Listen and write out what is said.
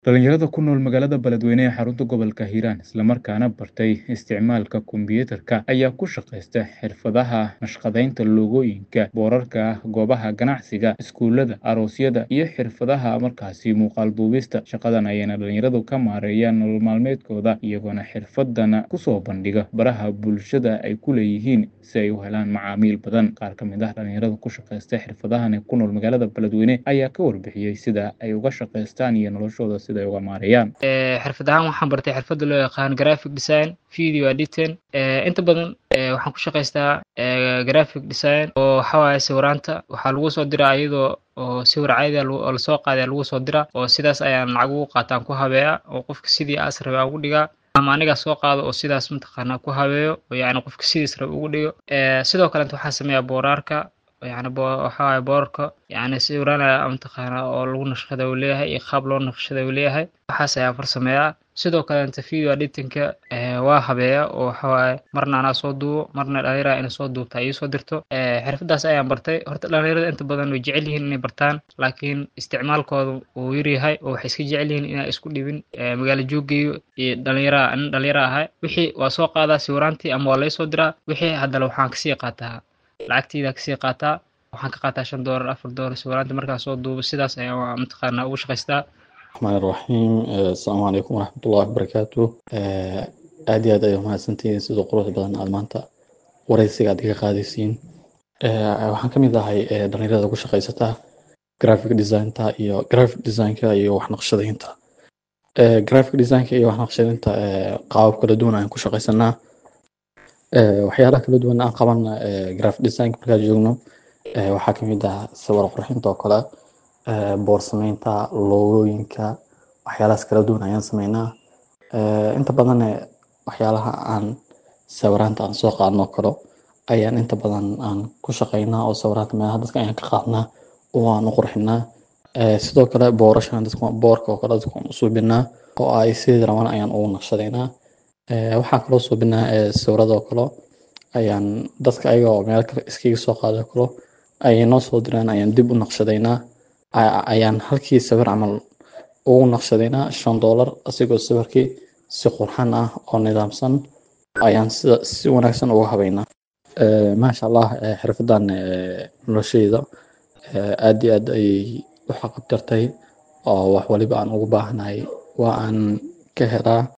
Dhalinyarada ku nool magaalada Beledweyne ee xarunta gobolka Hiiraan isla markaana bartay isticmaalka kombiyuutarka ayaa ku shaqeysta xirfadaha naqshadeynta loogooyinka, boorarka, goobaha ganacsiga, iskuulada, aroosyada iyo xirfadaha markaasi muuqaal duubista. Shaqadan ayayna dhalinyaradu ka maareeyaan nolol maalmeedkooda iyagoona xirfadan kusoo bandhiga baraha bulshada ay ku leeyihiin si ay u helaan macaamiil badan. Qaar ka mid ah dhalinyarada ku shaqeysta xirfadahan ee ku nool magaalada Beledweyne ayaa ka warbixiyey sida ay uga shaqeystaan iyo noloshooda sida ay uga maareeyaan. xirfad ahaan waxaan bartay xirfada loo yaqaan graphic design video editing inta badan waxaan ku shaqeystaa graphic design oo waxa waaye sawiraanta waxaa lagu soo diraa iyadoo oo sawir caadi ah oo lasoo qaaday lagu soo diraa oo sidaas ayaan lacag ugu qaataan ku habeeya oo qofka sidii aas rabe aan ugu dhigaa ama anigaa soo qaado oo sidaas mataqaanaa ku habeeyo oo yacni qofka sidiis rabe ugu dhigo sidoo kalenta waxaan sameeyaa booraarka yani waxa waaye boorarka yani sawirana mataqaanaa oo lagu naqshada uu leeyahay iyo qaab loo naqshada uu leeyahay waxaas ayaan farsameeyaa sidoo kalenta video editingka waa habeeya oo waxa waaye marna anaa soo duubo marna dhalinyara inay soo duubta ii soo dirto xirfadaas ayaan bartay horta dhalinyarada inta badan way jecel yihiin inay bartaan laakiin isticmaalkooda wuu yaryahay oo waxay iska jecel yihiin inaa isku dhibin magaalo jooggeeyo iyo dhalinyara nin dhalinyara ahay wixii waa soo qaadaa sawiraantii ama waa laysoo diraa wixii haddana waxaan kasii qaataa lacagteyda kasii qaataa waxaan ka qaataa shan doolar afar doolar sawiraanta markaa soo duubo sidaas ayaan mataqaanaa ugu shaqaystaa raxmaan raxiim asalaamu calaykum waraxmatullahi wabarakaatu aad iyo aad ay umahadsantihiin sidoo quruxda badan aad maanta wareysiga aad iga qaadaysiin waxaan ka mid ahay dhalinyarada ku shaqaysata graphic designta iyo graphic designka iyo wax naqshadaynta graphic designka iyo wax naqshadaynta qaabab kala duwan ayaan ku shaqaysanaa waxyaalaha kala duwan aan qaban graphic designka markaan joogno waxaa kamid ah sawir qurxinta oo kale boor sameynta loogooyinka waxyaalahaas kala duwan ayaan sameynaa inta badan waxyaalaha aan sawiraanta aan soo qaadno kalo ayaan inta badan aan ku shaqeynaa oo sawiraanta meelaha dadka ayaan ka qaadnaa oo aan u qurxinaa sidoo kale boorashan dadka boorka oo kale dadka aan u suubinaa oo ay sidii rabaan ayaan ugu naqshadeynaa waxaa kaloo suubinaa sawirada oo kale ayaan dadka ayaga oo meel kale iskaga soo qaado kalo ayay noo soo diraan ayaan dib u naqshadeynaa ayaan halkii sawir camal ugu naqshadeynaa shan doolar asigoo sawirkii si qurxan ah oo nidaamsan ayaan sida si wanaagsan uga habeynaa maasha allah xirfadan nolosheyda aad iyo aad ayay u xaqabtirtay oo wax waliba aan ugu baahnahay waa aan ka helaa